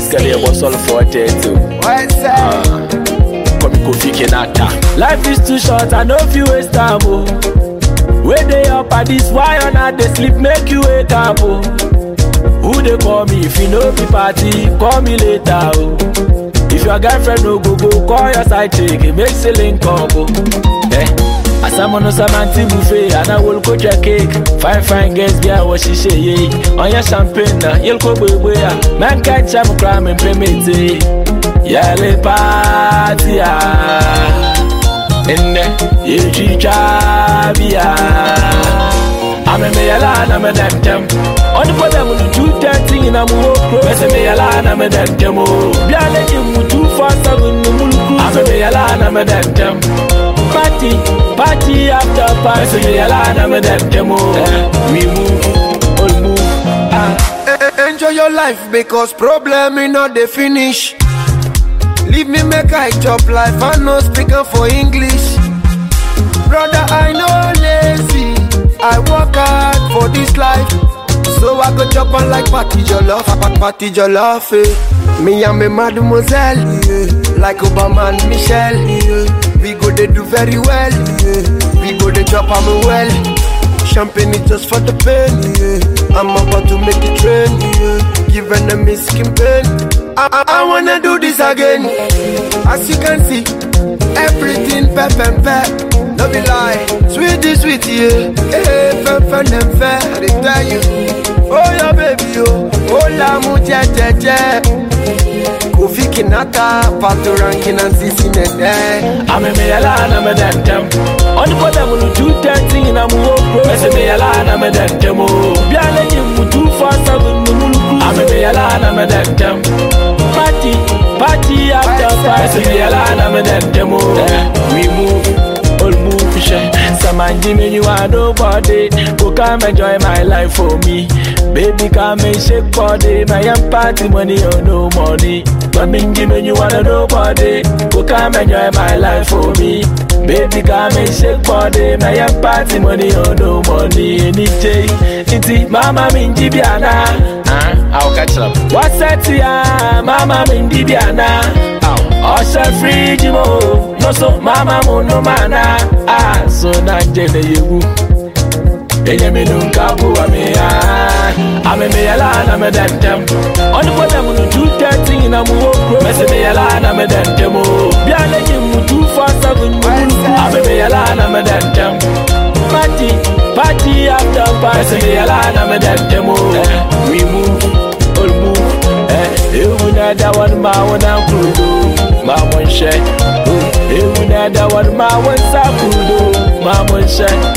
Skadi ebo sol for tetu. What's that? Komi Kofi Kinata. Life is too short, I know if you waste time, oh. Where they up at this, why on not they sleep, make you wake up, oh. Who they call me if you know be party, call me later, oh. If your girlfriend no go go, call your side chick, it makes a link up, oh. Eh. Asamono samanti buffet, and I will coach your cake. Fine, fine girls, girl, what she say, yeah. On your champagne, na, you'll go, boy, boy, yeah. Man can't jam, crime, and payment, eh. Yale party, ah. Enne, yechicha bia. Ame me yala na me dem dem. On the pole mu two thirty in a mu okro. Me se me yala na me dem dem o. Bia le ji mu two four seven no mu kru. Ame me yala na me dem dem. Party, party after party. Me se me yala na me dem dem o. We move, all move. Ah. Eh, Enjoy your life because problem me not the finish. Leave me make I chop life, I no speaking for English. Brother, I no lazy. I work hard for this life. So I go chop on like party jollof, pa- party jollof. Eh. Me and me mademoiselle, yeah. like Obama and Michelle. Yeah. We go they do very well. Yeah. We go they chop am well. Champagne is just for the pain. Yeah. I'm about to make it rain. Yeah. Give enemies skin pain. I, I, I wanna do this again. As you can see, everything pep and pep. No be lie, sweetie, sweetie, yeah. Hey, pep and them fair. I dey tell you, oh yeah, baby, oh, oh la mu je je je. Kofi Kinata, Pato Rankin and Sisi Nene. Ame me yala na me dem dem. On the pole mu two thirty in a mu okro. Me se me yala na me dem dem o. Bia le ji mu two four seven no mu kru. Ame me yala na me dem dem. Party, party after party. Me se me yala na me dem dem o. We move, all move, share. Samanji me you are nobody. Go come enjoy my life for me. Baby come and shake body. My young party money or no money. But me me you are nobody. Go come enjoy my life for me. Baby come and shake body. My young party money or no money. Any day, iti mama minji biana. Ah, I'll catch up. What's that ya? Mama minji biana. Ọṣẹ fíríjì mo, no so mama mo no mana. Ah, so na jẹlẹ yewu. Enye mi nu nka bu ami ah. Ame mi yala na me dem dem. Ọni po dem nu two thirty na mu wo kuro. Mẹsi mi yala na me dem dem o. Bí alẹ́ yìí mu two four seven mu mu kú. Ame mi yala na me dem dem. Party, party after party. Mẹsi mi yala na me dem dem o. We move, all move. Eh, ewu na da wani ma wani kudo. Ma mun ṣe. Ewu na da wani ma wani sa kudo. Ma mun ṣe.